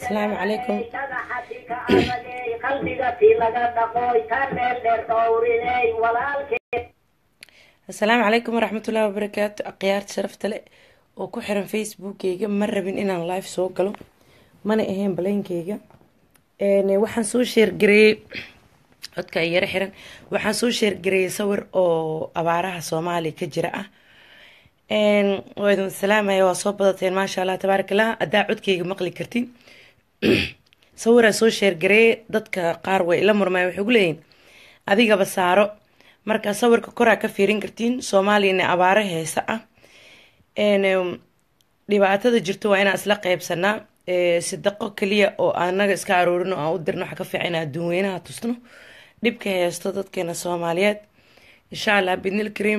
asalaamu calaykum asalaamu calaykum waraxmatullahi wabarakaatu akhyaarta sharafta le oo ku xiran facebookkeyga ma rabin inaan live soo galo mana ahayn baleynkeyga waxaan soo sheergareeyey codka ay yaro xiran waxaan soo sheergareeyey sawir oo abaaraha soomaaliya ka jira ah waa idin salaamaya waa soo badateen maasha allah tabaarak allah haddaa codkeyga maqli kartin sawiraa soo sheergareeye dadka qaar way ila murmaya waxay gu leeyihin adigaba saaro marka sawirka koraa ka fiirin kartiin soomaaliyana abaaro heesa ah dhibaatada jirto waa inaan isla qeybsanaa sadaqo keliya oo anaga iska aroorino aan u dirno waxa ka fiican in adduun weynaha tusno dhibka heesto dadkeena soomaaliyeed insha allah bidnil kariim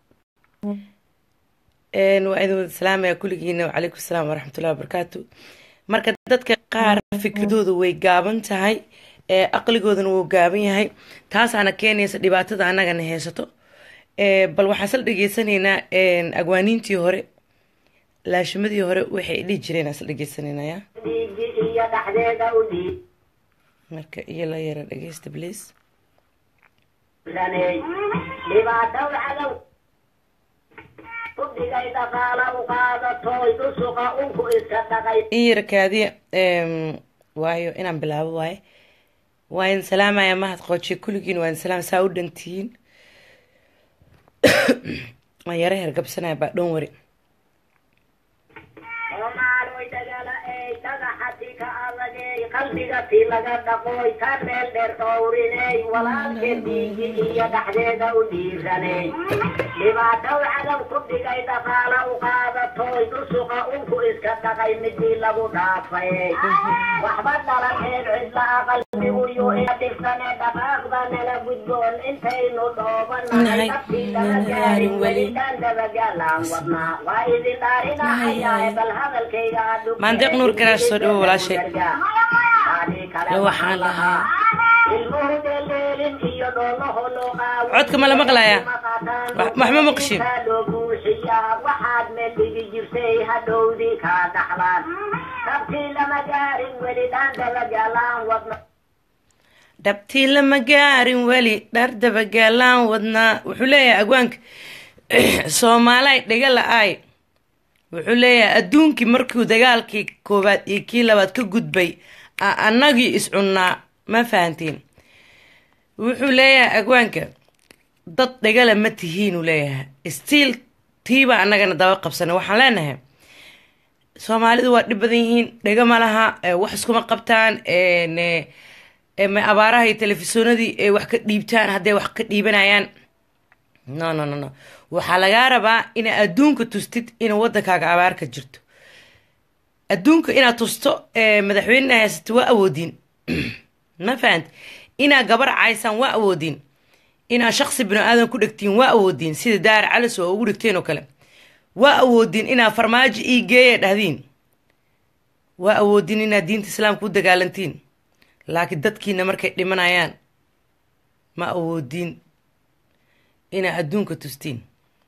waa idin wada salaamaya kulligiina wacalaykum salaam waraxmatullahi wabarakaatu marka dadka qaar fikradooda way gaaban tahay aqligoodana wuu gaaban yahay taasaana keenaysa dhibaatada annagana haysato bal waxaan sal dhegeysanaynaa agwaaniintii hore laashimadii hore waxay dhihi jireen asla dhegeysanaynaaya marka iyo la yara dhegeysta bliis in yara kaadiya waayo inaan bilaabo waaye waa idin salaamaya mahad qoojiye kulligiin waa idin salaam saa u dhantihiin waan yara hergabsanaya baa dhan wari qalbigati laga dhaqoy ka meel dheer dhowriney walaalkeed dhiigi iyo dhaxdeeda u dhiiraney dhibaatow cadow ku dhigay dhaqaala u qaadatoy dhusuqa unku iska dhaqay midii lagu dhaafay waxba dhalanheed cidlaa qalbiguyu ina dhigsane dhaqaaqda nala gudboon intaynu dhoobanahay naftii laga gaarin welitaan dabagaalaan wadnaa waa idin dhaarinahayaa bal hadalkayga maandeeq nuur garaash soo dhawo walaashay waxaan lahaa codka ma la maqlayaa wax ma maqshin waxaad meel dhigi jirtay hadhowdii kaa dhaxlaan dabtii lama gaarin weli dhaandabagaalaan wadna dhabtii lama gaarin weli dhar dabagaalaan wadnaa wuxuu leeyahay agwaanka soomaalay dhega la-aay wuxuu leeyahay adduunkii markuu dagaalkii koowaad iyo kii labaad ka gudbay annagii iscunnaa ma fahantiin wuxuu leeyahay agwaanka dad dhegala ma tihiinuu leeyahay stiil tiibaa annagana daba qabsana waxaan leenahay soomaalidu waa dhib badan yihiin dhega ma laha wax iskuma qabtaan abaaraha iyo telefisonadii ay wax ka dhiibtaan hadday wax ka dhiibanayaan no no no no waxaa lagaa rabaa inaa adduunka tustid ina waddankaaga abaar ka jirto adduunka inaad tusto madaxweynena haysato waa awoodiin ma fahanti inaad gabar caysaan waa awoodiin inaad shaqsi bini aadan ku dhegtiin waa awoodiin sida daar calis oo ugu dhigteen oo kale waa awoodiin inaad farmaajo ii geeya dhahdiin waa awoodiin inaad diinta islaamka u dagaalantiin laakiin dadkiina markay dhimanayaan ma awoodiin inaad adduunka tustiin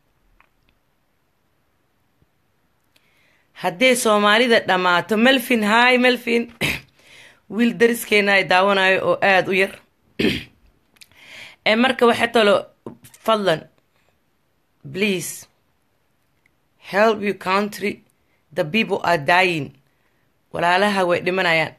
hadday soomaalida dhammaato melfin hi melfin wiil dariskeena ay daawanayo oo aada u yar ee marka waxa talo fadlan please help you country the people are dying walaalaha way dhimanayaan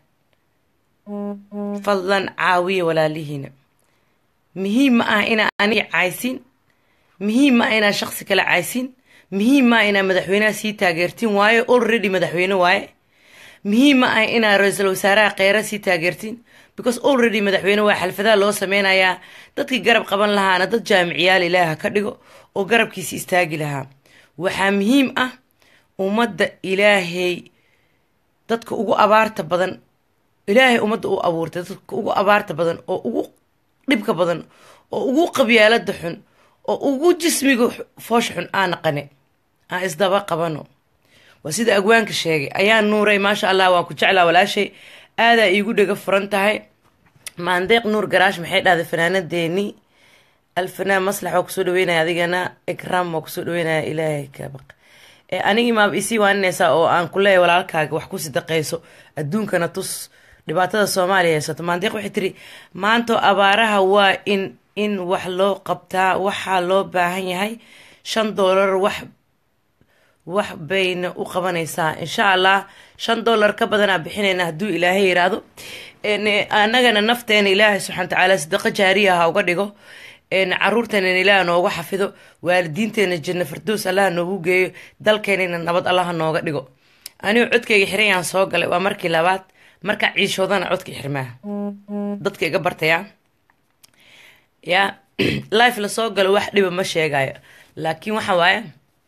fadlan caawiya walaalihiina muhiim ma ah inaa aniga caysin muhiim ma ah inaa shaqsi kale caysin muhiim ma ah inaa madaxweynaha sii taageertiin waayo already madaxweyne waaye muhiim ma ah inaa ra-iisul wasaaraha kheyra sii taageertiin because already madaxweyne waa xalfadaha loo sameynayaa dadkii garab qaban lahaana dad jaamiciyaal ilaaha ka dhigo oo garabkiisi istaagi lahaa waxaa muhiim ah ummadda ilaahay dadka ugu abaarta badan ilaahay ummadda u abuurtay dadka ugu abaarta badan oo ugu dhibka badan oo ugu qabyaalada xun oo ugu jismiga foosha xun aa naqane aan isdaba qabano waa sida agwaanka sheegay ayaa nuuray maasha allah waan ku jeclaa walaashay aadaa iigu dhega furan tahay maandeeq nuur garaash maxay dhahday fanaanadeeni alfanaan maslax waa kusoo dhaweynaya adigana ikraam waa kusoo dhaweynaya ilaahay ka baq anigii maaba isii waaninaysaa oo aan ku leeyahay walaalkaaga wax ku sidaqayso adduunkana tus dhibaatada soomaaliya haysato maandeeq waxay tiri maanta abaaraha waa in in wax loo qabtaa waxaa loo baahan yahay shan doolar wax wax bayna u qabanaysaa insha allah shan dollar ka badanaa bixinayna hadduu ilaahay yiraahdo annagana nafteena ilaahay subxana watacaala sadaqa jaariya ha uga dhigo caruurteenana ilaah nooga xafido waalidiinteena janna fardows allaha noogu geeyo dalkeenana nabad allaha nooga dhigo anigu codkayga xirayaan soo galay waa markii labaad marka ciishoodana codka xirmaa dadka iga bartaya ya life lasoo galo wax dhiba ma sheegayo laakiin waxa waaye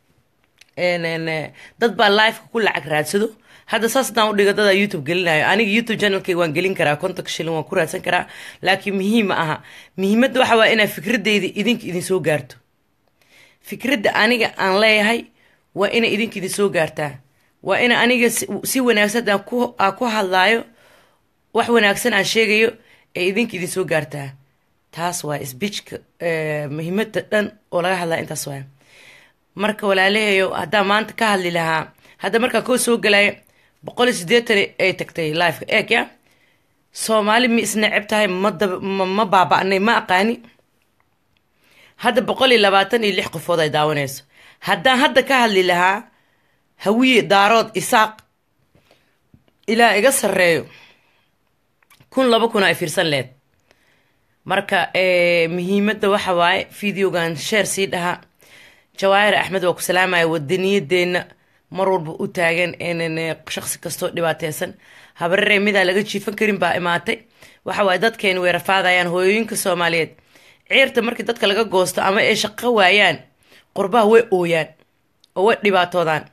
dad baa liveka ku lacag raadsado hadda saas hadaan udhigo dadaa youtube gelinayo aniga youtube channelkayga waan gelin karaa kontonka shilin waan ku raadsan karaa laakiin muhiim ma aha muhiimadda waxa waa inaa fikradeyda idinka idin soo gaarto fikradda aniga aan leeyahay waa ina idinka idin soo gaartaa waa ina aniga si wanaagsan aan ku hadlaayo wax wanaagsan aan sheegayo ee idinka idin soo gaartaa taas waa sbiijka muhiimada dhan oo laga hadlaya intaas waay marka walaalahayo haddaa maanta ka hadli lahaa hadda markaa koo soo galaya boqol iyo siddeetan ay tagtay liveka eeg ya soomaali ma isneceb tahay ma baaba-nay ma aqaani hadda boqol iyo labaatan iyo lix qofood ay daawanayso haddaan hadda ka hadli lahaa hawiye daarood isaaq ilaa iga sarreeyo kun laba kun ay fiirsan leed marka muhiimadda waxa waaye videogan sheer sii dhaha jawaahir axmed waa ku salaamaya wadaniyadeena mar walba u taagan shaqsi kastoo dhibaateysan habararee midaan laga jiifan karin baa imaatay waxa waaye dadkeeni way rafaadayaan hooyooyinka soomaaliyeed ciirta markii dadka laga goosto ama ay shaqo waayaan qurbaha way ooyaan oo way dhibaatoodaan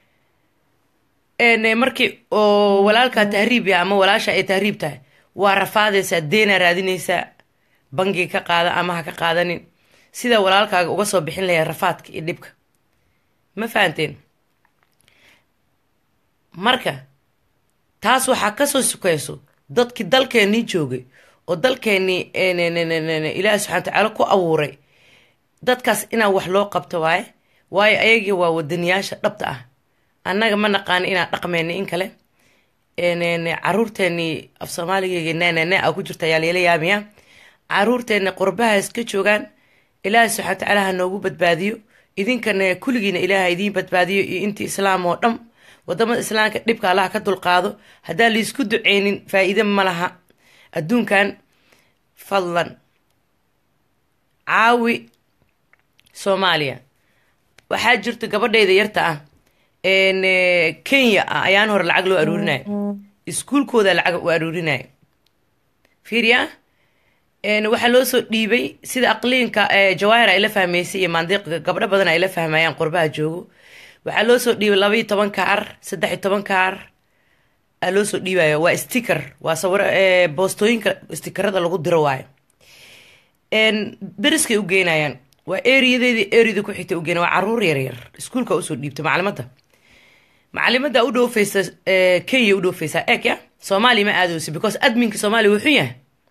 markii oo walaalkaa tahriib yaha ama walaasha ay tahriib tahay waa rafaadaysaa deena raadinaysaa bangiga ka qaada ama ha ka qaadanin sida walaalkaaga uga soo bixin layaa rafaadka iyo dhibka ma fahanteen marka taas waxaa kasoo sukayso dadkii dalkeenii joogay oo dalkeenii ilaahi subxana watacaala ku abuuray dadkaas inaa wax loo qabto waaye waayo ayagii waa wadaniyaasha dhabta ah annaga ma naqaano inaan dhaqmeyna in kale caruurteenii af soomaaligeyga nanane a ku jirta ayaa layla yaamaya caruurteena qurbaha iska joogaan ilaahay subxana watacaala ha noogu badbaadiyo idinkana kulligiina ilaaha idiin badbaadiyo iyo intii islaam oo dham wadamada islaamka dhibka allaha ka dulqaado haddaan laisku duceynin faa-iide ma laha adduunkan fadlan caawi soomaaliya waxaa jirta gabadhayda yarta ah kenya ah ayaan hore lacag loo aruurinayo iskuulkooda lacag u aruurinayo fiiriya waxaa loo soo dhiibay sida aqliinka jawaahir ay la fahmaysay iyo maandiiqa gabdho badan ay la fahmayaan qurbaha joogo waxaa loo soo dhiibay laba iyo toban kaar saddex iyo toban kaar aa loo soo dhiibaya waa sticker waa sawiro boostooyinka stickerada lagu diro waayo dariskay u geynayaan waa eriyadeedii eriyada ku xigtay ugeena waa caruur yaryar iskuulka usoo dhiibtay macalimadda macalimada u dhoofeysa kenya u dhoofeysaa eeg ya soomaaliya ma aadeyso because adminka soomaaliya wuxuu yahay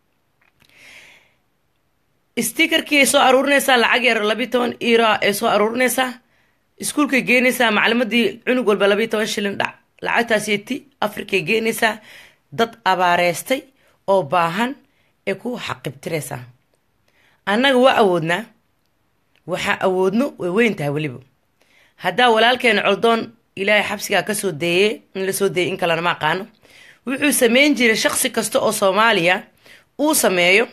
stickerkii ay soo aruurinaysaa lacag yar labiiy toban ira ay soo aruurinaysaa iskuulkay geenaysaa macalimadii cunug walba labiiy toban shilin dhac lacagtaasiti afrikay geenaysaa dad abaareystay oo baahan ee ku xaqibtiraysaa annaga waa awoodnaa waxaa awoodno way weyn tahay weliba haddaa walaalkeena coldoon ilaahay xabsigaa kasoo deeyey in lasoo deeyay in kalena ma aqaano wuxuu sameyn jiray shaqsi kasta oo soomaaliya uu sameeyo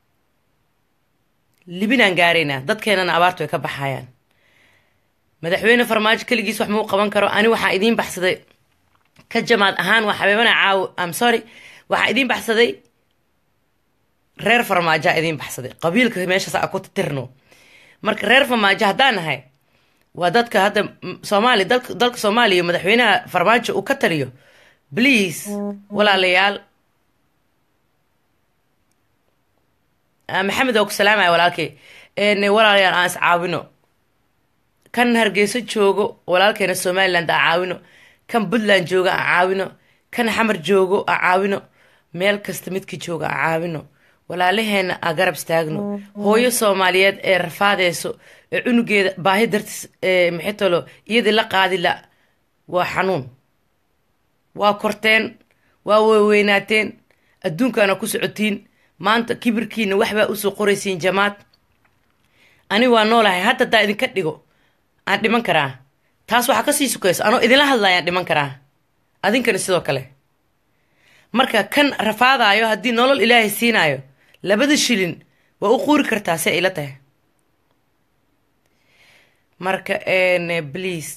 libinaan gaaraynaa dadkeenana abaartu ay ka baxayaan madaxweyne farmaajo keligiis wax mau qaban karo ani waxaa idiin baxsaday ka jamaad ahaan waa xabeebana caawo am sorry waxaa idiin baxsaday reer farmaajaa idiin baxsaday qabiilka meeshaas a ku tirno marka reer farmaajo haddaan nahay waa dadka hadda soomaaliya dalka dalka soomaaliya madaxweynaha farmaajo uu ka taliyo please walaalayaal maxamed oo ku salaamaya walaalkay walaalayaal aan is caawino kan hargeyso joogo walaalkeena somaliland aan caawino kan puntland jooga aan caawino kan xamar joogo aan caawino meel kasta midkii jooga aan caawino walaalaheena aa garab istaagno hooyo soomaaliyeed ee rafaadeyso ee cunugeeda baahi dartiis maxay talo iyadii la qaadi la waa xanuun waa korteen waa weweynaateen adduunkaana ku socotiin maanta kibirkiina waxbaa usoo qoraysiin jamaad ani waa noolahay hadda daa idinka dhigo aan dhiman karaa taas waxaa kasii sukayso anoo idinla hadlayaan dhiman karaa adinkana sidoo kale marka kan rafaadaayo haddii nolol ilaahay siinaayo labada shilin waa u quuri kartaa se ila tahay marka please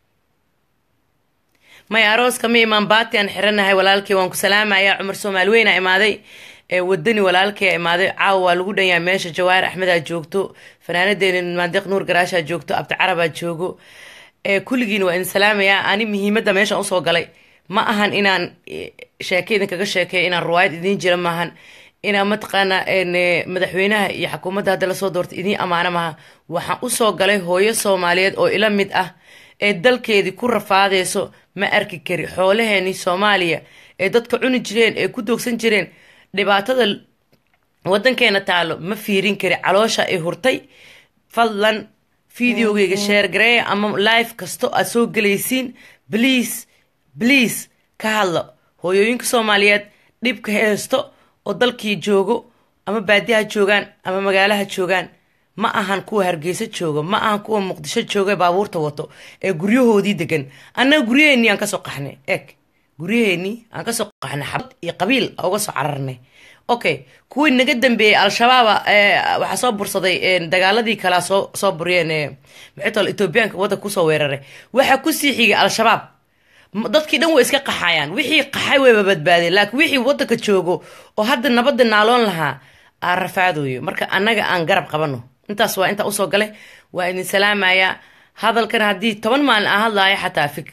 may arooska ma imaan baati aan xiranahay walaalkii waan ku salaamayaa cumar soomaali weyna imaaday wadani walaalkii imaaday caawa waa lagu dhanyaa meesha jawaahir axmedaa joogto fanaanadeeni maandiq nuur garaashaa joogto abdicarabaa joogo kulligiina waa idin salaamayaa ani muhiimadda meeshaan usoo galay ma ahan inaan sheeke idinkaga sheekeeyo inaan ruwaayad idiin jira maahan inaan mataqaana madaxweynaha iyo xukuumadda hadda lasoo doortay idiin ammaano maaha waxaan usoo galay hooyo soomaaliyeed oo ila mid ah ee dalkeedii ku rafaadeyso ma arki kari xoolaheenii soomaaliya ee dadka cuni jireen ee ku doogsan jireen dhibaatada wadankeena taalo ma fiirin kari caloosha ay hurtay fadlan videogeyga sheergareeya ama live kasto aad soo gelaysiin bliase bliase ka hadlo hooyooyinka soomaaliyeed dhibka heesto oo dalkii joogo ama baadiyaha joogaan ama magaalaha joogaan ma ahan kuwa hargeysa joogo ma ahan kuwa muqdisho jooga baabuurta wato ee guryahoodii degan annaga guryaheenii aan kasoo qaxnay eg guryaheenii aan kasoo qaxnay xabad iyo qabiil uga soo cararnay okay kuwii naga dambeeyey al-shabaaba waxaa soo bursaday dagaaladii kalea soo soo buriyeen maxay tol etoobiyaanka waddanka kusoo weeraray waxaa kusii xigay al-shabaab dadkii dhan way iska qaxayaan wixii qaxay wayba badbaadeen laakiin wixii waddanka joogo oo hadda nabadda naaloon lahaa aan rafaadooyo marka annaga aan garab qabano intaas waa intaa usoo galay waa idin salaamayaa hadalkan haddii toban maalin aan hadlaayo xataa fig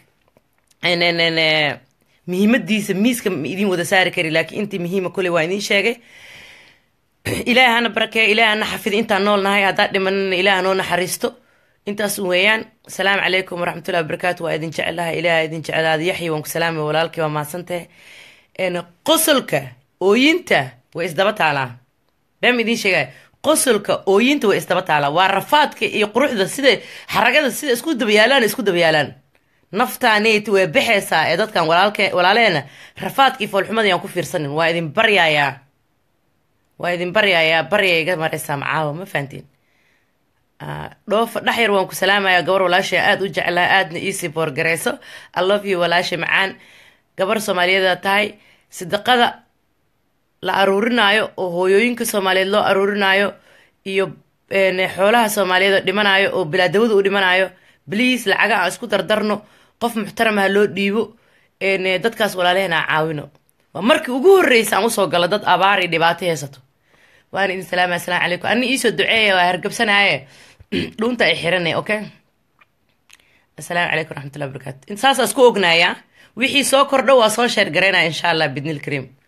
muhiimadiisa miiska ma idin wada saari kari laakiin intii muhiima kuley waa idiin sheegay ilaah hana barakeeya ilaah hana xafida intaan nool nahay haddaa dhimanana ilaah noo naxariisto intaas weeyaan asalaamu calaykum waraxmatullahi wabarakaatu waa idin jecelahay ilaah idin jecelaada yaxyi waan ku salaamay walaalkii waa mahadsantahe qosolka ooyinta way isdaba taalaa been idiin sheegaya qosolka ooyinta way isdaba taalaa waa rafaadka iyo quruxda sida xaragada sida isku dabayaalaan isku dabayaalaan naftaaneyt way baxaysaa ee dadkan walaaleena rafaadkii foolxumada yaan ku fiirsanin waa idin baryayaa waa idin baryayaa barya iga maraysaa macaawa ma fahantiin dhoofa dhexyar waan ku salaamayaa gabar walaashay aada u jeclaa aadna iisii boorgareyso i love you walaashay macaan gabar soomaaliyeeda tahay sadaqada la aruurinaayo oo hooyooyinka soomaaliyeed loo aruurinaayo iyo xoolaha soomaaliyeed oo dhimanayo oo bilaadawada u dhimanayo bliase lacaga aan isku dardarno qof muxtaramaha loo dhiibo dadkaas walaalehena a caawino waa markii ugu horreysa aan usoo galo dad abaar iyo dhibaato haysato waana idin salaamaya asalamu calaykum ani iisoo duceeya waa hargabsanaaye dhuunta ay xiranay okay asalaamu calaykum raxmatullahi barakatu saasaa isku ognaaya wixii soo kordho waa soo sheer garaynaya insha allah bidnil kariim